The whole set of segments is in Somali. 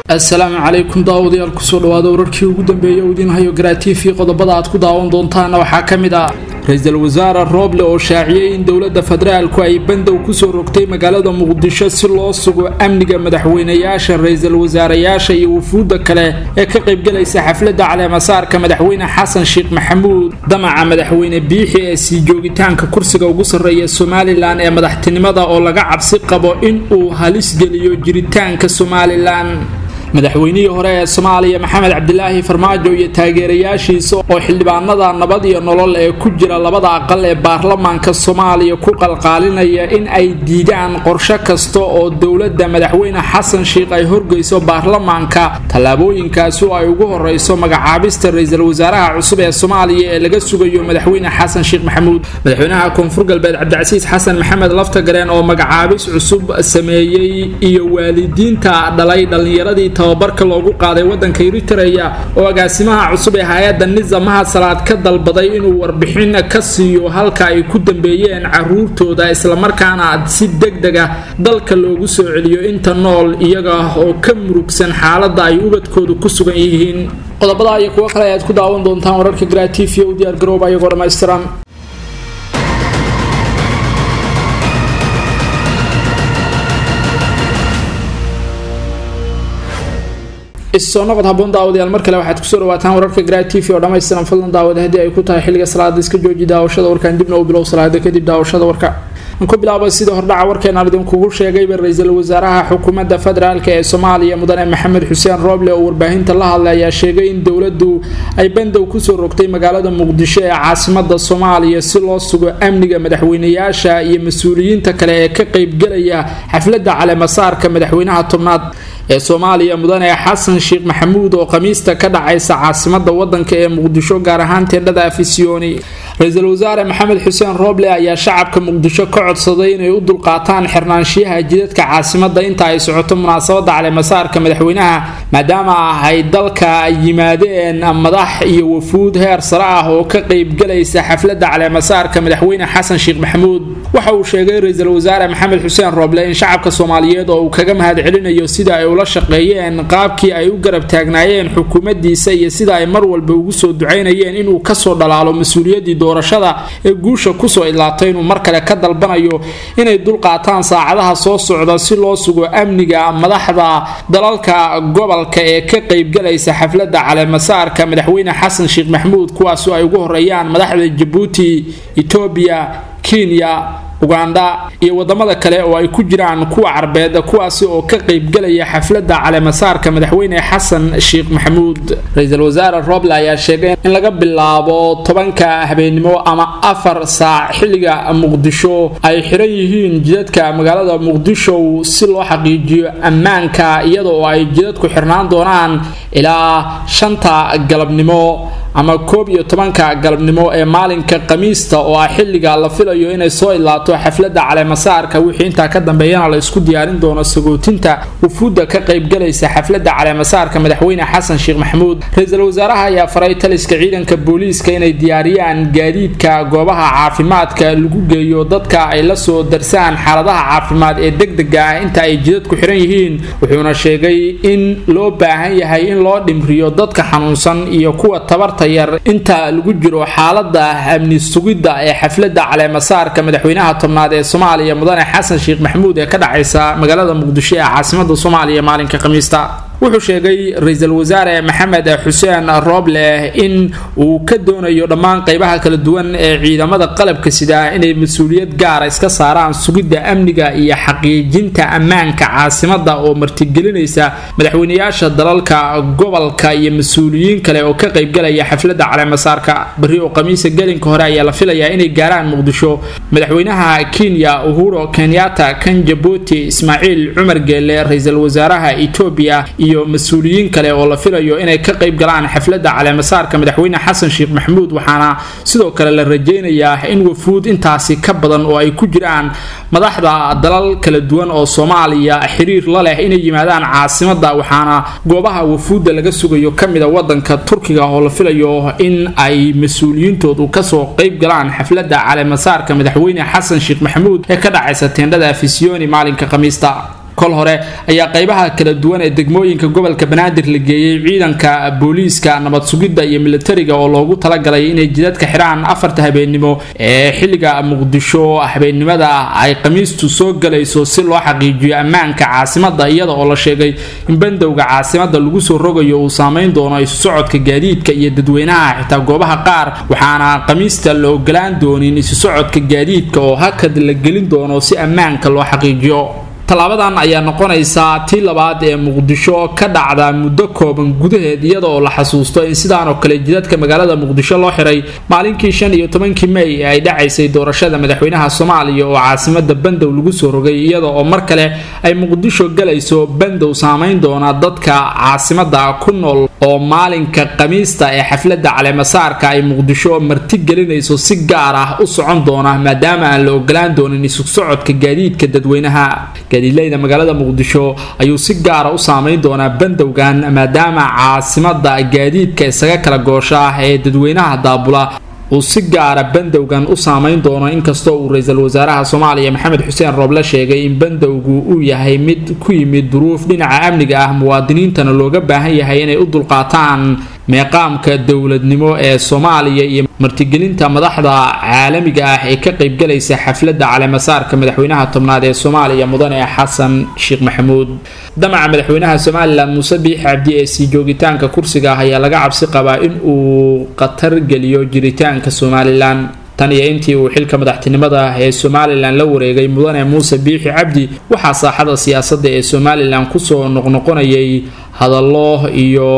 assalaamu calaykum daawadayaal kusoo dhawaada wararkii ugu dambeeyay u idiin hayo garaatiifii qodobada aad ku daawan doontaana waxaa ka mid ah ra-iisul wasaare rooble oo shaaciyey in dowladda federaalku ay bandow kusoo rogtay magaalada muqdisho si loo sugo amniga madaxweynayaasha ra-iisul wasaarayaasha iyo wufuudda kale ee ka qaybgalaysa xafladda caleemasaarka madaxweyne xasan sheekh maxamuud damaca madaxweyne biixi ee sii joogitaanka kursiga ugu sarreeya somalilan ee madaxtinimada oo laga cabsi qabo in uu halis geliyo jiritaanka somalilan madaxweynihii hore ee soomaaliya maxamed cabdilaahi farmaajo iyo taageerayaashiisa oo xildhibaanada nabad iyo nolol ee ku jira labada aqal ee baarlamaanka soomaaliya ku qalqaalinaya in ay diidaan qorsho kasta oo dowladda madaxweyne xasan sheikh ay horgeyso baarlamaanka tallaabooyinkaasi oo ay ugu horeyso magacaabista ra-iisul wasaaraha cusub ee soomaaliya ee laga sugayo madaxweyne xasan sheekh maxamuud madaxweynaha koonfur galbeed cabdicasiis xasan maxamed laftagareen oo magacaabis cusub sameeyey iyo waalidiinta dhalay dhallinyaradii tababarka loogu qaaday wadanka eritreya oo agaasimaha cusub ee hay-adda nizamaha salaad ka dalbaday inuu warbixin ka siiyo halka ay ku dambeeyeen caruurtooda islamarkaana si degdeg ah dalka loogu soo celiyo inta nool iyaga oo ka murugsan xaaladda ay ubadkoodu ku sugan yihiin qodobada iyo kuwo kale ayaad ku daawan doontaan wararka gratifiya u diyaargarooba ayagoo dhammaystiran issoo noqod haboon daawadayaal mar kale waxaad kusoo dhawaataan wararka gra t v oo dhammaystiran fadlan daawada haddii ay ku tahay xilliga salaada iska jooji daawashada warkan dibna u bilow salaada kadib daawashada warka aan ku bilaaba sidii hordhaca warkeenaan idinkugu sheegayba ra-iisul wasaaraha xukuumadda federaalk ee soomaaliya mudane maxamed xuseen rooble oo warbaahinta la hadlay ayaa sheegay in dowladdu ay bandow kusoo rogtay magaalada muqdisho ee caasimada soomaaliya si loo sugo amniga madaxweynayaasha iyo mas-uuliyiinta kale ee ka qeybgelaya xafladda caleemasaarka madaxweynaha tobnaad ee soomaaliya mudane xasan sheekh maxamuud oo khamiista ka dhacaysa caasimada wadanka ee muqdisho gaar ahaan teendhada afisyooni ra-iisul wasaare maxamed xuseen rooble ayaa shacabka muqdisho ka codsaday inay u dulqaataan xirnaanshiyaha jidadka caasimada inta ay socoto munaasabada caleemasaarka madaxweynaha maadaama ay dalka yimaadeen madax iyo wafuud heer sare ah oo ka qeybgalaysa xaflada caleemasaarka madaxweyne xasan sheekh maxamuud waxa uu sheegay ra-iisul wasaare maxamed xuseen rooble in shacabka soomaaliyeed oo uu kaga mahadcelinayo sida ay ula shaqeeyeen qaabkii ay u garab taagnaayeen xukuumadiisa iyo sida ay mar walba ugu soo ducaynayeen inuu kasoo dhalaalo mas-uuliyaddii doorashada ee guusha kusoo idlaatay inuu mar kale ka dalbanayo inay dulqaataan saacadaha soo socda si loo sugo amniga madaxda dalalka gobolka ee ka qeybgalaysa xafladda caleemasaarka madaxweyne xasan sheekh maxamuud kuwaasoo ay ugu horeeyaan madaxda jabuuti etoobiya kenya ugandha iyo wadamada kale oo ay ku jiraan kuwa carbeed kuwaasi oo ka qeybgelaya xafladda caleemasaarka madaxweyne xasan sheekh maxamuud ra-iisul wasaare roble ayaa sheegay in laga bilaabo tobanka habeenimo ama afar saac xilliga muqdisho ay xiran yihiin jidadka magaalada muqdisho si loo xaqiijiyo ammaanka iyada oo ay jidadku xirnaan doonaan ilaa shanta galabnimo ama koob iyo tobanka galabnimo ee maalinka khamiista oo ah xilliga la filayo inay soo idlaato xafladda caleemasaarka wixii intaa ka dambeeyana la isku diyaarin doono sagootinta wufuudda ka qaybgalaysa xafladda caleemasaarka madaxweyne xasan sheekh maxamuud ra-iisul wasaaraha ayaa faray taliska ciidanka booliiska inay diyaariyaan gaadiidka goobaha caafimaadka lagu geeyo dadka ay la soo darsaan xaaladaha caafimaad ee degdega ah inta ay jidadku xiran yihiin wuxuuna sheegay in loo baahan yahay in loo dhimriyo dadka xanuunsan iyo kuwa tabarta yar inta lagu jiro xaalada amni sugidda ee xafladda caleemasaarka madaxweynaha tobnaad ee soomaaliya mudane xasan sheekh maxamuud ee ka dhacaysa magaalada muqdisho ee caasimada soomaaliya maalinka khamiista wuxuu sheegay ra-iisul wasaare maxamed xuseen rooble in uu ka doonayo dhammaan qeybaha kala duwan ee ciidamada qalabka sida inay mas-uuliyad gaara iska saaraan sugidda amniga iyo xaqiijinta ammaanka caasimada oo martigelinaysa madaxweynayaasha dalalka gobolka iyo mas-uuliyiin kale oo ka qeybgalaya xafladda caleemasaarka bari oo khamiisa gelinka hore ayaa la filayaa inay gaaraan muqdisho madaxweynaha kenya uhuro kenyatta kan jabuuti ismaaciil cumar geele ra-iisul wasaaraha etoobiya iyo mas-uuliyiin kale oo la filayo inay ka qayb galaan xafladda caleemasaarka madaxweyne xasan sheekh maxamuud waxaana sidoo kale la rajaynayaa in wafuud intaasi ka badan oo ay ku jiraan madaxda dalal kala duwan oo soomaaliya xiriir la leh inay yimaadaan caasimada waxaana goobaha wafuudda laga sugayo kamida wadanka turkiga oo la filayo in ay mas-uuliyiintoodu kasoo qayb galaan xafladda caleemasaarka madaxweyne xasan sheekh maxamuud ee ka dhacaysa teendhada afisiyoni maalinka khamiista kol hore ayaa qaybaha kala duwan ee degmooyinka gobolka banaadir la geeyey ciidanka booliiska nabad sugidda iyo militariga oo loogu talagalay inay jidadka xidhaan afarta habeennimo ee xilliga muqdisho habeennimada ay khamiistu soo galayso si loo xaqiijiyo ammaanka caasimada iyada oo la sheegay in bandowga caasimada lagu soo rogayo uu saameyn doono isu socodka gaadiidka iyo dadweynaha xitaa goobaha qaar waxaana khamiista la ogolaan doonin isu socodka gaadiidka oo hakad la gelin doono si ammaanka loo xaqiijiyo tallaabadan ayaa noqonaysaa tii labaad ee muqdisho ka dhacda muddo kooban gudaheed iyada oo la xasuusto in sidaanoo kale jidadka magaalada muqdisho loo xiray maalinkii shan iyo tobankii mey ee ay dhacaysay doorashada madaxweynaha soomaaliya oo caasimada bandow lagu soo rogay iyada oo mar kale ay muqdisho galayso bandow saameyn doona dadka caasimada ku nool oo maalinka khamiista ee xafladda caleemasaarka ay muqdisho marti gelinayso si gaar ah u socon doona maadaama aan la ogolaan doonin isu socodka gaadiidka dadweynaha gaadiidleyda magaalada muqdisho ayuu si gaara u saameyn doonaa bandowgan maadaama caasimada gaadiidka isaga kala goosha ah ee dadweynaha daabula uu si gaara bandowgan u saameyn doono inkastoo uu ra-iisul wasaaraha soomaaliya maxamed xuseen rooble sheegay in bandowgu uu yahay mid ku yimid duruuf dhinaca amniga ah muwaadiniintana looga baahan yahay inay u dulqaataan meeqaamka dowladnimo ee soomaaliya iyo martigelinta madaxda caalamiga ah ee ka qaybgalaysa xafladda caleemasaarka madaxweynaha tobnaad ee soomaaliya mudane xasan sheekh maxamuud damaca madaxweynaha somalilan muuse biix cabdi ee sii joogitaanka kursiga ah ayaa laga cabsi qabaa in uu khatar geliyo jiritaanka somalilan tan iyo intii uu xilka madaxtinimada ee somalilan la wareegay mudane muuse biixi cabdi waxaa saaxada siyaasadda ee somalilan kusoo noqnoqonayay hadallo iyo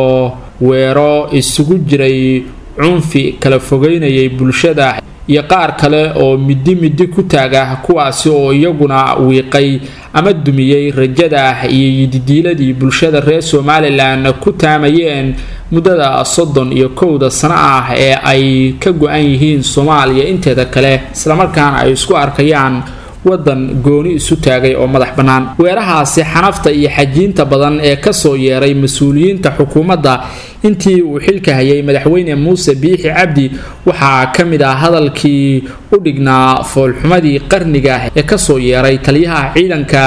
weero isugu jiray cunfi kala fogeynayay bulshada iyo qaar kale oo midi midi ku taaga kuwaasi oo iyaguna wiiqay ama dumiyey rajada iyo yididiiladii bulshada reer somalilan ku taamayeen muddada soddon iyo kowda sano ah ee ay ka go-an yihiin soomaaliya inteeda kale islamarkaana ay isku arkayaan wadan gooni isu taagay oo madax bannaan weerahaasi xanafta iyo xajiinta badan ee kasoo yeeray mas-uuliyiinta xukuumadda intii uu xilka hayay madaxweyne muuse biixi cabdi waxaa ka mid ah hadalkii u dhignaa foolxumadii qarniga ee kasoo yeeray taliyaha ciidanka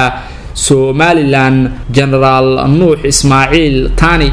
somalilan genaraal nuux ismaaciil tani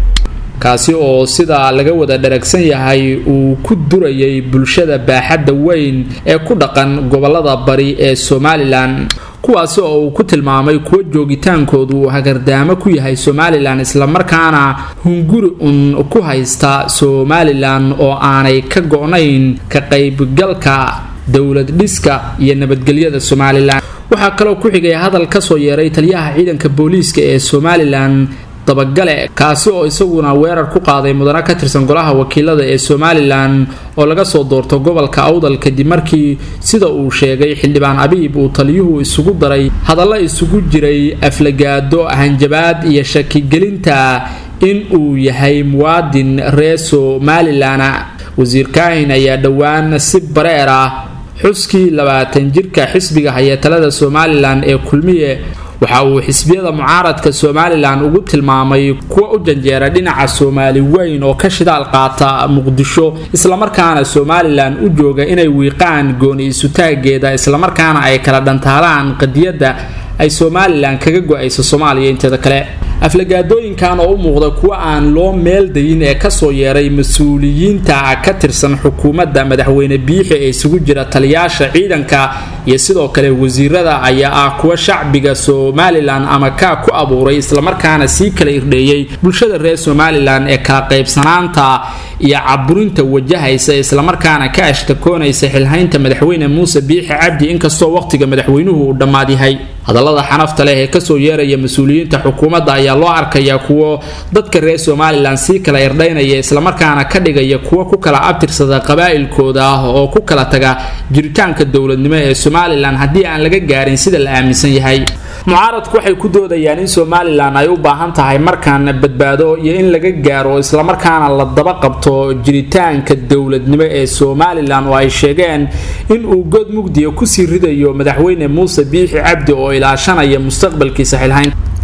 kaasi oo sida laga wada dharagsan yahay uu ku durayay bulshada baaxadda weyn ee ku dhaqan gobolada bari ee somalilan kuwaasi oo uu ku tilmaamay kuwo joogitaankoodu uu hagardaamo ku yahay somalilan islamarkaana hunguri un ku haysta somalilan oo aanay ka go-nayn ka qaybgalka dowlad dhiska iyo nabadgelyada somalilan waxaa kaloo ku xigay hadal kasoo yeeray taliyaha ciidanka booliiska ee somalilan dabagale kaasi oo isaguna weerar ku qaaday mudane ka tirsan golaha wakiilada ee somalilan oo laga soo doorto gobolka awdal kadib markii sida uu sheegay xildhibaan abiib uu taliyuhu isugu daray hadalla isugu jiray aflagaado hanjabaad iyo shakigelinta in uu yahay muwaadin reer somalilan wasiir kaahin ayaa dhowaan si bareer ah xuskii labaatan jirka xisbiga haya talada somalilan ee kulmiye waxa uu xisbiyada mucaaradka somalilan ugu tilmaamay kuwa u janjeera dhinaca soomaali weyn oo ka shidaal qaata muqdisho islamarkaana somalilan u jooga inay wiiqaan gooni isutaageeda islamarkaana ay kala dhantaalaan qadiyadda ay somalilan kaga go-ayso soomaaliya inteeda kale aflagaadooyinkan oo u muuqda kuwa aan loo meeldayin ee kasoo yeeray mas-uuliyiinta ka tirsan xukuumadda madaxweyne biixi ee isugu jira taliyaasha ciidanka iyo sidoo kale wasiirada ayaa ah kuwa shacbiga somalilan ama kaa ku abuuray islamarkaana sii kala irdheeyey bulshada reer somalilan ee kala qaybsanaanta iyo caburinta wajahaysa islamarkaana ka ashtakoonaysa xilhaynta madaxweyne muuse biixi cabdi inkastoo waqtiga madaxweynuhu uu dhammaad yahay hadallada xanafta leh ee kasoo yeeraya mas-uuliyiinta xukuumadda ayaa loo arkayaa kuwo dadka reer somalilan sii kala irdhaynaya islamarkaana ka dhigaya kuwo ku kala abtirsada qabaa'ilkooda ah oo ku kala taga jiritaanka dowladnimo ee somalilan haddii aan laga gaarin sida la aaminsan yahay mucaaradku waxay ku doodayaan in somalilan ay u baahan tahay markaan badbaado iyo in laga gaaro islamarkaana la daba qabto jiritaanka dowladnimo ee somalilan oo ay sheegeen in uu god mugdiya kusii ridayo madaxweyne muuse biixi cabdi oo ilaashanaya mustaqbalkiisa xilhayn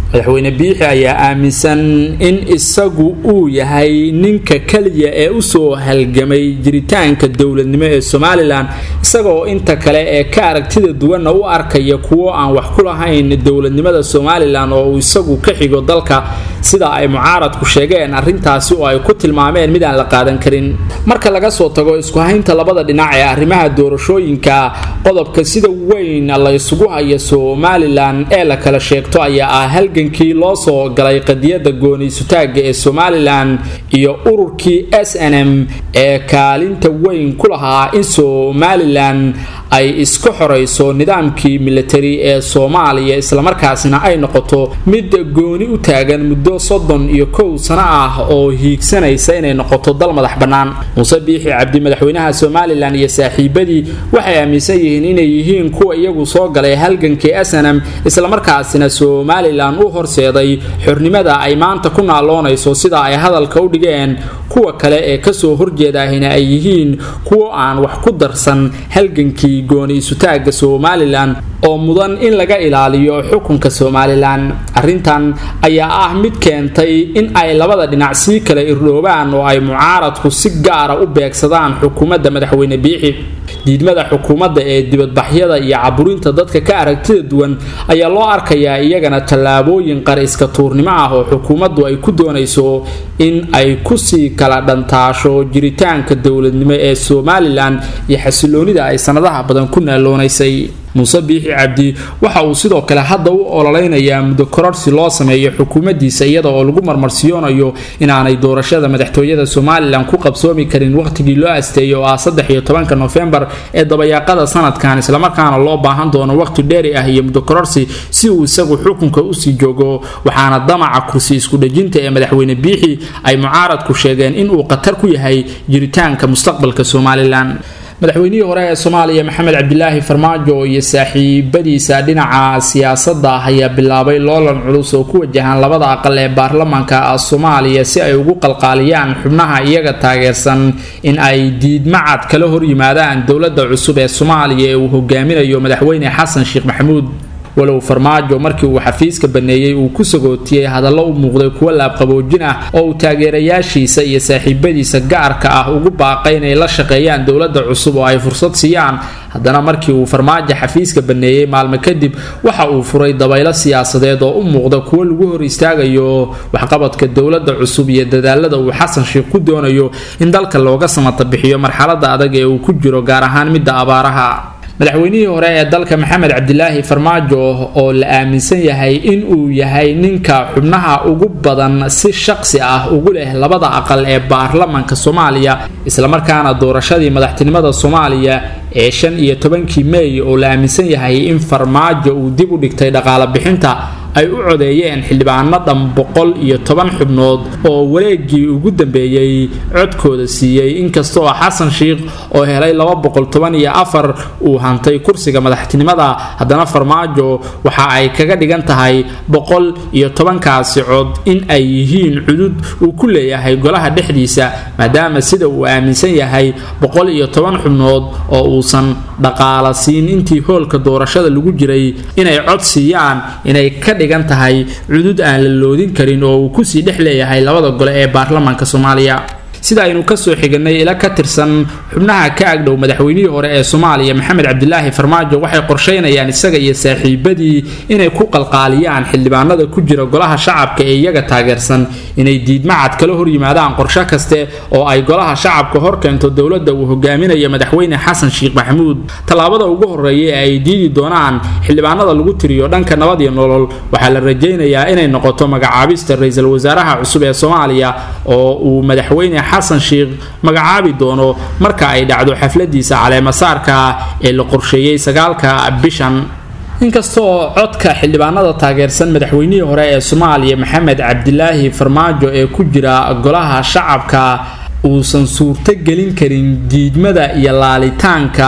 madaxweyne biixi ayaa aaminsan in isagu uu yahay ninka keliya ee usoo halgamay jiritaanka dowladnimo ee somalilan isagaoo inta kale ee ka aragtida duwanna u arkaya kuwo aan wax ku lahayn dowladnimada somalilan oo uu isagu ka xigo dalka sida ay mucaaradku sheegeen arrintaasi oo ay ku tilmaameen mid aan la qaadan karin marka laga soo tago isku haynta labada dhinac ee arrimaha doorashooyinka qodobka sida weyn la isugu haya somalilan ee la kala sheegto ayaa ah halgankii loo soo galay qadiyada gooniisutaaga ee somalilan iyo ururkii s n m ee kaalinta weyn ku lahaa in somalilan ay iska xorayso nidaamkii militari ee soomaaliya islamarkaasina ay noqoto mid gooni u taagan muddo soddon iyo kow sano ah oo hiigsanaysa inay noqoto dal madax bannaan muuse biixi cabdi madaxweynaha somalilan iyo saaxiibadii waxay aaminsan yihiin inay yihiin kuwa iyagu soo galay halgankii snm islamarkaasina somalilan u horseeday xornimada ay maanta ku naaloonayso sida ay hadalka u dhigeen kuwa kale ee kasoo horjeedaahina ay yihiin kuwo aan wax ku darsan halgankii gooni-isutaaga somalilan oo mudan in laga ilaaliyo xukunka somalilan arrintan ayaa ah mid keentay in ay labada dhinac sii kala irdhoobaan oo ay mucaaradku si gaara u beegsadaan xukuumadda madaxweyne biixi diidmada xukuumadda ee dibadbaxyada iyo caburinta dadka ka aragtida duwan ayaa loo arkayaa iyagana tallaabooyin qar iska tuurnimo ah oo xukuumaddu ay ku doonayso in ay kusii kala dhantaasho jiritaanka dowladnimo ee somalilan iyo xasiloonida ay sanadaha badan ku naaloonaysay muuse biixi cabdi waxa uu sidoo kale hadda u ololeynayaa muddo kororsi loo sameeyo xukuumaddiisa iyada oo lagu marmarsiyoonayo inaanay doorashada madaxtooyada somalilan ku qabsoomi karin wakhtigii loo asteeyo oo ah saddex iyo tobanka nofembar ee dabayaaqada sanadkan islamarkaana loo baahan doono wakhti dheeri ah iyo muddo kororsi si uu isagu xukunka usii joogo waxaana damaca kursi iskudhejinta ee madaxweyne biixi ay mucaaradku sheegeen inuu khatar ku yahay jiritaanka mustaqbalka somalilan madaxweynihii hore ee soomaaliya maxamed cabdilaahi farmaajo iyo saaxiibadiisa dhinaca siyaasadda ah ayaa bilaabay loolan culus oo ku wajahan labada aqal ee baarlamaanka soomaaliya si ay ugu qalqaaliyaan xubnaha iyaga taageersan in ay diidmacad kala hor yimaadaan dowladda cusub ee soomaaliya ee uu hogaaminayo madaxweyne xasan sheekh maxamuud walow farmaajo markii uu xafiiska baneeyey uu ku sagootiyey hadallo u muuqday kuwo laabqaboojin ah oo uu taageerayaashiisa iyo saaxiibadiisa gaarka ah ugu baaqay inay la shaqeeyaan dowladda cusub oo ay fursad siiyaan haddana markii uu farmaajo xafiiska baneeyey maalmo kadib waxa uu furay dabaylo siyaasadeed oo u muuqda kuwo lagu hor istaagayo waxqabadka dowladda cusub iyo dadaalada uu xasan sheekh ku doonayo in dalka looga samata bixiyo marxalada adag ee uu ku jiro gaar ahaan midda abaaraha madaxweynihii hore ee dalka maxamed cabdilaahi farmaajo oo la aaminsan yahay in uu yahay ninka xubnaha ugu badan si shaqsi ah ugu leh labada aqal ee baarlamanka soomaaliya islamarkaana doorashadii madaxtinimada soomaaliya ee shan iyo tobankii meey oo la aaminsan yahay in farmaajo uu dib u dhigtay dhaqaala bixinta ay u codeeyeen xildhibaano dhan boqol iyo toban xubnood oo wareegii ugu dambeeyey codkooda siiyey inkasta oo xasan sheikh oo helay laba boqol toban iyo afar uu hantay kursiga madaxtinimada haddana farmaajo waxa ay kaga dhigan tahay boqol iyo tobankaasi cod in ay yihiin cudud uu ku leeyahay golaha dhexdiisa maadaama sida uu aaminsan yahay boqol iyo toban xubnood oo uusan dhaqaala siin intii hoolka doorashada lagu jiray inay cod siiyaan inay ka dhigan tahay cudud aan la loodin karin oo uu kusii dhex leeyahay labada gole ee baarlamaanka soomaaliya sida aynu kasoo xiganay ila ka tirsan xubnaha ka agdhow madaxweynihii hore ee soomaaliya maxamed cabdilaahi farmaajo waxay qorsheynayaan isaga iyo saaxiibadii inay ku qalqaaliyaan xildhibaanada ku jira golaha shacabka ee iyaga taageersan inay diidmacad kala hor yimaadaan qorshe kaste oo ay golaha shacabka hor keento dowladda uu hogaaminayo madaxweyne xasan sheekh maxamuud tallaabada ugu horeeya ee ay diidi doonaan xildhibaanada lagu tiriyo dhanka nabad iyo nolol waxaa la rajaynayaa inay noqoto magacaabista ra-iisul wasaaraha cusub ee soomaaliya oo uu madaxweyne xasan sheekh magacaabi doono marka ay dhacdo xafladiisa caleemasaarka ee la qorsheeyey sagaalka bishan inkasta oo codka xildhibaanada taageersan madaxweynihii hore ee soomaaliya maxamed cabdilaahi farmaajo ee ku jira golaha shacabka uusan suurto gelin karin diidmada iyo laalitaanka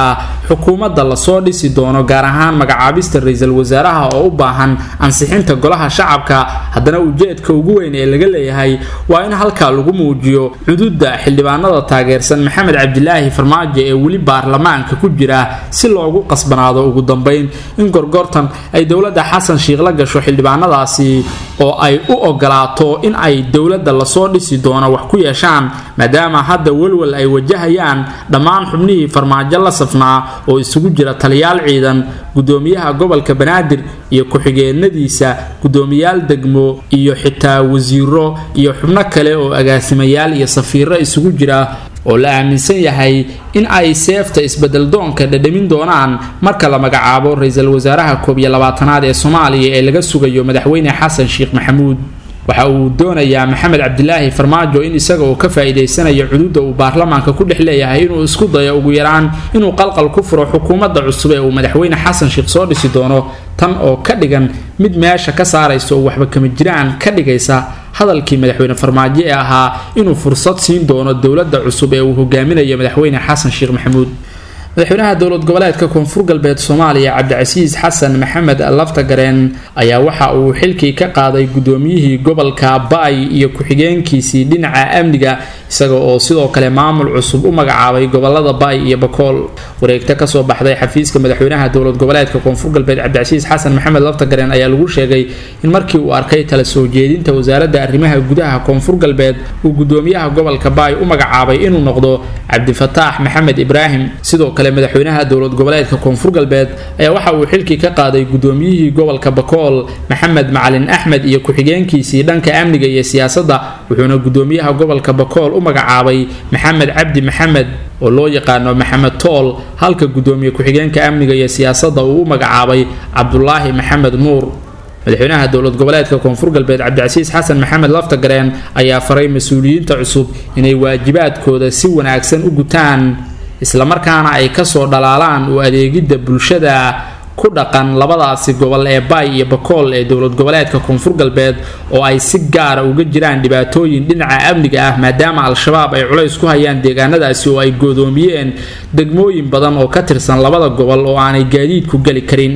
xukuumadda lasoo dhisi doono gaar ahaan magacaabista ra-iisul wasaaraha oo u baahan ansixinta golaha shacabka haddana ujeedka ugu weyn ee laga leeyahay waa in halkaa lagu muujiyo xuduudda xildhibaanada taageersan maxamed cabdilaahi farmaajo ee weli baarlamaanka ku jira si loogu qasbanaado ugu dambeyn in gorgortan ay dowladda xasan shiikh la gasho xildhibaanadaasi oo ay u ogolaato in ay dowladda lasoo dhisi doono wax ku yeeshaan maadaama hadda welwel ay wajahayaan dhammaan xubnihii farmaajo la safnaa oo isugu jira taliyaal ciidan gudoomiyaha gobolka banaadir iyo ku-xigeenadiisa gudoomiyaal degmo iyo xitaa wasiiro iyo xubno kale oo agaasimayaal iyo safiiro isugu jira oo la aaminsan yahay in ay seefta isbeddeldoonka dhadhamin doonaan marka la magacaabo ra-iisul wasaaraha koob iyo labaatanaad ee soomaaliya ee laga sugayo madaxweyne xasan sheekh maxamuud waxa uu doonayaa maxamed cabdilaahi farmaajo in isaga oo ka faa'iidaysanayo cuduudda uu baarlamaanka ku dhex leeyahay inuu isku dayo ugu yaraan inuu qalqal ku furo xukuumadda cusub ee uu madaxweyne xasan sheekh soo dhisi doono tan oo ka dhigan mid meesha ka saaraysa oo waxba kama jiraan ka dhigaysa hadalkii madaxweyne farmaajo ee ahaa inuu fursad siin doono dowladda cusub ee uu hogaaminayo madaxweyne xasan sheekh maxamuud madaxweynaha dowlad goboleedka koonfur galbeed soomaaliya cabdicasiis xasan maxamed laftagareen ayaa waxa uu xilkii ka qaaday gudoomiyihii gobolka ba-ay iyo ku-xigeenkiisii dhinaca amniga isaga oo sidoo kale maamul cusub u magacaabay gobolada ba-ay iyo bakool wareegta kasoo baxday xafiiska madaxweynaha dowlad goboleedka koonfur galbeed cabdicasiis xasan maxamed laftagareen ayaa lagu sheegay in markii uu arkay tala soo jeedinta wasaaradda arrimaha gudaha koonfur galbeed uu gudoomiyaha gobolka ba-ay u magacaabay inuu noqdo cabdifataax maxamed ibraahim sidoo kale madaxweynaha dowlad goboleedka koonfur galbeed ayaa waxa uu xilkii ka qaaday gudoomiyihii gobolka bakool maxamed macalin axmed iyo ku-xigeenkiisii dhanka amniga iyo siyaasadda wuxuuna gudoomiyaha gobolka bakool u magacaabay maxamed cabdi maxamed oo loo yaqaano maxamed tool halka gudoomiye ku-xigeenka amniga iyo siyaasadda uu u magacaabay cabdulaahi maxamed nuur madaxweynaha dowlad goboleedka koonfur galbeed cabdicasiis xasan maxamed laftagareen ayaa faray mas-uuliyiinta cusub inay waajibaadkooda si wanaagsan u gutaan islamarkaana ay kasoo dhalaalaan u adeegidda bulshada ku dhaqan labadaasi gobol ee baay iyo bakool ee dowlad goboleedka koonfur galbeed oo ay si gaara uga jiraan dhibaatooyin dhinaca amniga ah maadaama al-shabaab ay culays ku hayaan deegaanadaasi oo ay goodoomiyeen degmooyin badan oo ka tirsan labada gobol oo aanay gaadiidku geli karin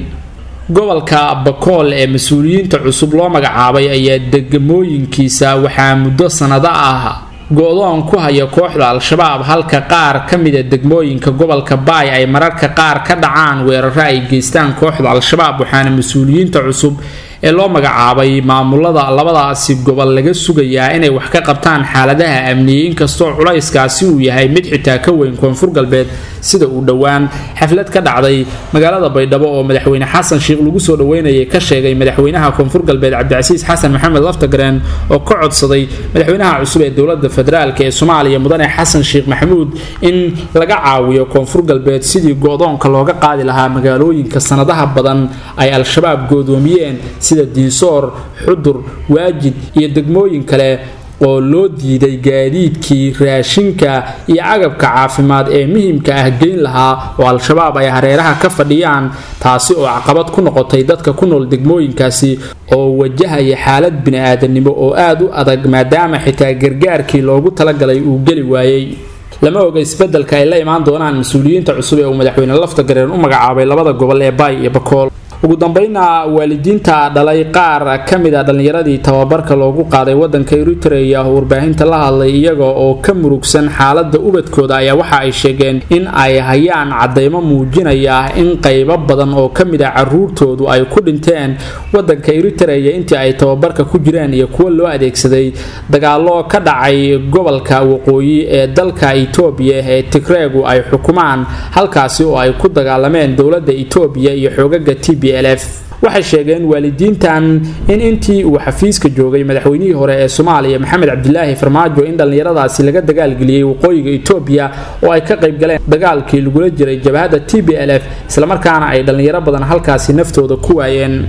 gobolka bakool ee mas-uuliyiinta cusub loo magacaabay ayaa degmooyinkiisa waxaa muddo sanado ah go-doon ku haya kooxda al-shabaab halka qaar ka mida degmooyinka gobolka baay ay mararka qaar ka dhacaan weeraro ay geystaan kooxda al-shabaab waxaana mas-uuliyiinta cusub ee loo magacaabay maamulada labadaasi gobol laga sugayaa inay wax ka qabtaan xaaladaha amniye inkastoo culayskaasi uu yahay mid xitaa ka weyn koonfur galbeed sida uu dhowaan xaflad ka dhacday magaalada baydhabo oo madaxweyne xasan sheekh lagu soo dhaweynayay ka sheegay madaxweynaha koonfur galbeed cabdicasiis xasan maxamed laftagareen oo ka codsaday madaxweynaha cusub ee dowlada federaalk ee soomaaliya mudane xasan sheekh maxamuud in laga caawiyo koonfur galbeed sidii go-doonka looga qaadi lahaa magaalooyinka sanadaha badan ay al-shabaab goodoomiyeen sida diisoor xudur waajid iyo degmooyin kale oo loo diiday gaadiidkii raashinka iyo agabka caafimaad ee muhiimka ah geyn lahaa oo al-shabaab ay hareeraha ka fadhiyaan taasi oo caqabad ku noqotay dadka ku nool degmooyinkaasi oo wajahaya xaalad bini-aadanimo oo aada u adag maadaama xitaa gargaarkii loogu talagalay uu geli waayey lama oga isbedelka ay la imaan doonaan mas-uuliyiinta cusub ee uu madaxweyne laftagareen u magacaabay labada gobol ee baay iyo bakool ugu dambeynna waalidiinta dhalay qaar ka mid a dhallinyaradii tababarka loogu qaaday wadanka eritrea oo warbaahinta la hadlay iyaga oo ka murugsan xaalada ubadkooda ayaa waxa ay sheegeen in ay hayaan cadeymo muujinaya in qaybo badan oo ka mid a caruurtoodu ay ku dhinteen wadanka eritrea intii ay tababarka ku jireen iyo kuwo loo adeegsaday dagaalo ka dhacay gobolka waqooyi ee dalka etoobiya ee tigreegu ay xukumaan halkaasi oo ay ku dagaalameen dowlada etoobiya iyo xoogaga t b waxay sheegeen waalidiintan in intii uu xafiiska joogay madaxweynihii hore ee soomaaliya maxamed cabdilaahi farmaajo in dhallinyaradaasi laga dagaalgeliyey waqooyiga etoobiya oo ay ka qayb galeen dagaalkii lagula jiray jabhadda t b l f islamarkaana ay dhallinyaro badan halkaasi naftooda ku waayeen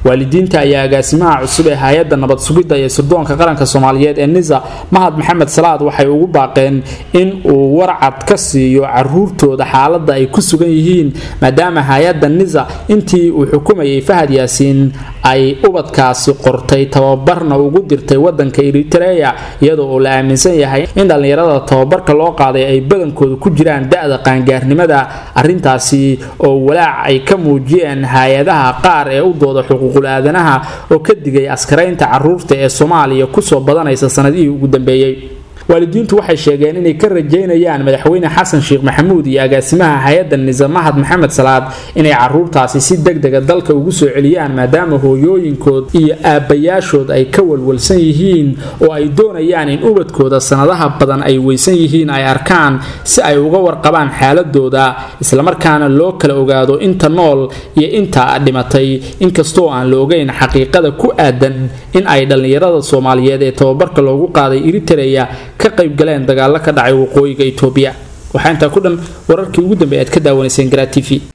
waalidiinta ayaa agaasimaha cusub ee hay-adda nabad sugidda iyo sirdoonka qaranka soomaaliyeed ee nisa mahad maxamed salaad waxay ugu baaqeen in uu warcad ka siiyo caruurtooda xaaladda ay ku sugan yihiin maadaama hay-adda nisa intii uu xukumayay fahad yaasiin ay ubadkaasi qortay tababarna ugu dirtay wadanka eritreya iyadoo uu la aaminsan yahay in dhallinyarada tababarka loo qaaday ay badankooda ku jiraan da-da qaangaarnimada arrintaasi oo walaac ay ka muujiyeen hay-adaha qaar ee u dooda xuquuqul aadanaha oo ka digay askaraynta caruurta ee soomaaliya kusoo badanaysa sanadihii ugu dambeeyey waalidiintu waxay sheegeen inay ka rajaynayaan madaxweyne xasan sheekh maxamuud iyo agaasimaha hay-adda nisa mahad maxamed salaad inay caruurtaasi si degdega dalka ugu soo celiyaan maadaama hooyooyinkood iyo aabbayaashood ay ka walwalsan yihiin oo ay doonayaan in ubadkooda sanadaha badan ay weysan yihiin ay arkaan si ay uga warqabaan xaaladooda islamarkaana loo kala ogaado inta nool iyo inta dhimatay inkastoo aan la ogeyn xaqiiqada ku aadan in ay dhallinyarada soomaaliyeed ee tababarka loogu qaaday eritreya ka qayb galeen dagaalo ka dhacay waqooyiga itoobiya waxaa intaa ku dhan wararkii ugu dambeey aad ka daawanayseen garaa t v